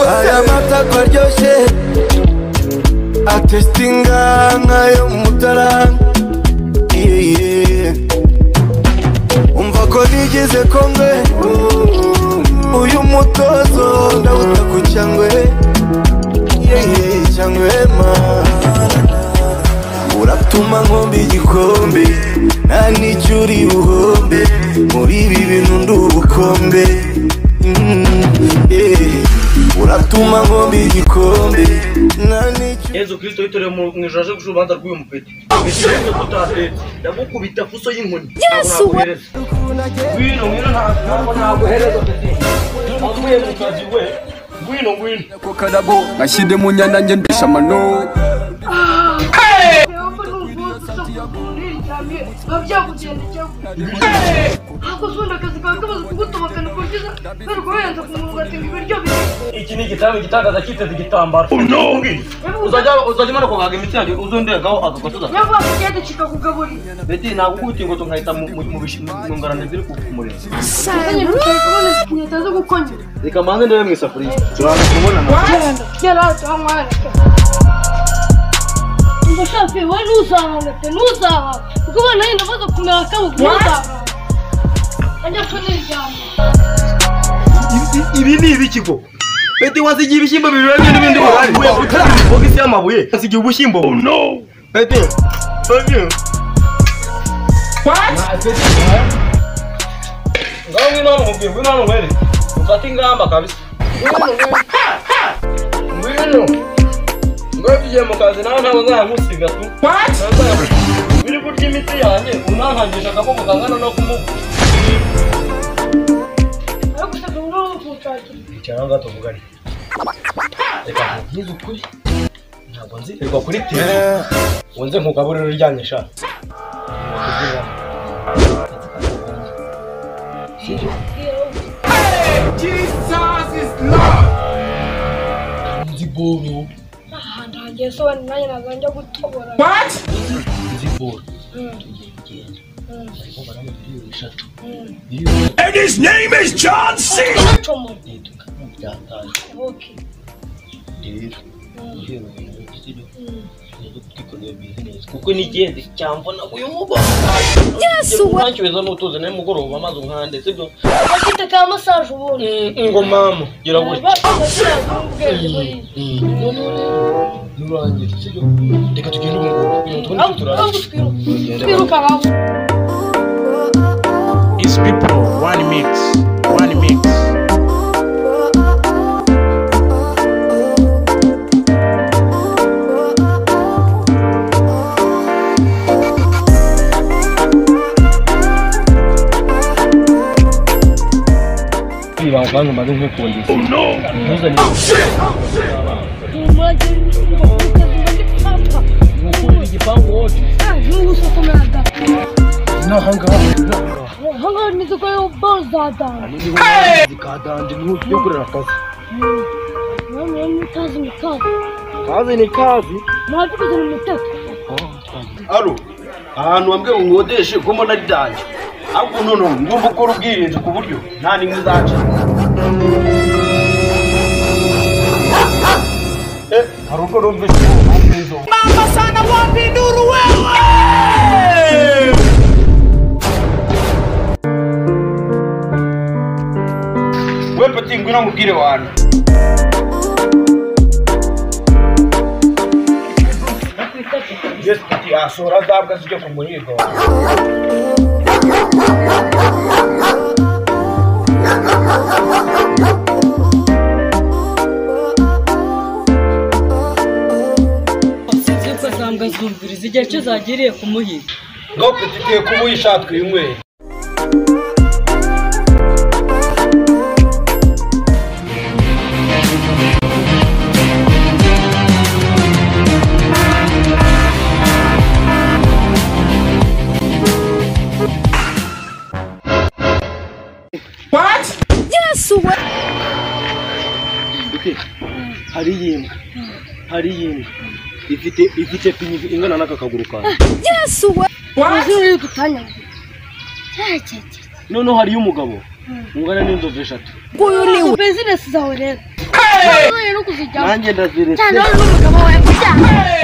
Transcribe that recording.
aya mata ko aryoshye atesitinga nk'ayo mutaranga umva ko nigeze kongwe uyu mutozo ndawuta ku cyangwe yeye cyangwe mana uratuma nkomba igikombe nta n'icyo uri buhombe muri ibi bintu ndi ubukombe Mm, yeah. uratuma nkomba igikombe nta n'icyo yezu kirisito yitorewe mu mu ijoro aje gushira urubanza rw'uyu mupeti ikibazo tutatetse ndagukubita fuso y'inkoni yesu we ngwino ngwino ntabwo ntabwo naguhereza peti wavuye mu kazi we ngwino ngwino ko karabo gashyire mu nyana njye ndisha amano Yehova ni umunsi uza kuryamye biba byakugendekeye ntabwo uzunda akazi kawe kamaze kugutobokana ku buryo uza bari kurenza ku mwuga ati ngo ibiryo biri iki ni igitanda igitagaza kiteze igitambaro uzajya uzajya umara kugaga imitsi yanjye uzonderaho agakotuza niyo mpamvu ugiye ducika kugaburira beti ntabwo ukubita ingoto nkahita mu- mu- mu bishi- mu ngarane ziri ku ku muriro uzanye n'utari kubona inkweto zo gukonyera reka mbanze ndebe mu isafuriya turaza kubonana gera aho tuhamwarika ngo shafi wowe ntuzahanga pe ntuzahanga kuko ubona yenda amaze kumera akaboko ntuzahanga ajya kuniryama ibi ni ibikigo beti wasigiye ibishyimbo birurabye n'ibindi buhari bogisi y'amabuye wasigiye ubushyimbo oh no beti beti ngaho ngwino hano mubwira ngwino hano mwere mufate ingamba kabisa ngwino ngwino ngwino tugiye mu kazi nawe ntabwo nzahamusiga tu biri kurya imiti yanjye unankangisha akaboko kangana no kumugu ariko ushaka ngo ntukutakire cyangwa gato mugari reka nkubwize ukuri ntabwo nzirirwa kuri tv wunze nkugaburira uryamye sha nzi boro ahantu hagiye sobanura nanjye ntabwo njya gutobora nzi boro miliyoni eshatu comora leta byataye oke rero guhera ubu n'igiciro nibwo twikoreye bizinesi kuko ni ingenzi cyambona uyu mugoroba yesu urancyubeza n'utuze nawe mugoroba maze unkande sibyo bafite ka masaje ubundi ngo mama gira gutya reka tugende umugoroba twirukanka It's people, one mix, one mix. ibanga kandi umaze nk'ukundisha ntuzane nk'ukunda igipangu wote n'ahangaha imizigo y'ubozadani zikadanje n'uburyo kurera akazi namwe mutazi mutazi kazi ni kazi ntabyo kugira umuteto aro ahantu wambwe nkodeshe ko mbona ari danje ahubwo nono ngomba gukora ubwirinzi ku buryo nta n'imwe izaca Eh, hari ubwo numvise we peti ngwino nkubwire wantu yesu peti asohora zabwa zijya ku muhigo wawe zibyo ugasanga zumviriza igihe cyo zagiriye kumuhiga ngaho peti ikwiye kuba uyishatwe uyinyweye hari iyindi hari iyindi ifite ifite pinyi ingana n'aka kaguru kawe yesu we izuru y'udutanya noneho noneho hariyo umugabo ungana n'inzovu eshatu Izo buzinesi zawe rero. Uba ukeneye no kuzijyamo. nanjye ndaziretse Cyane wowe n'umugabo wawe kubyara.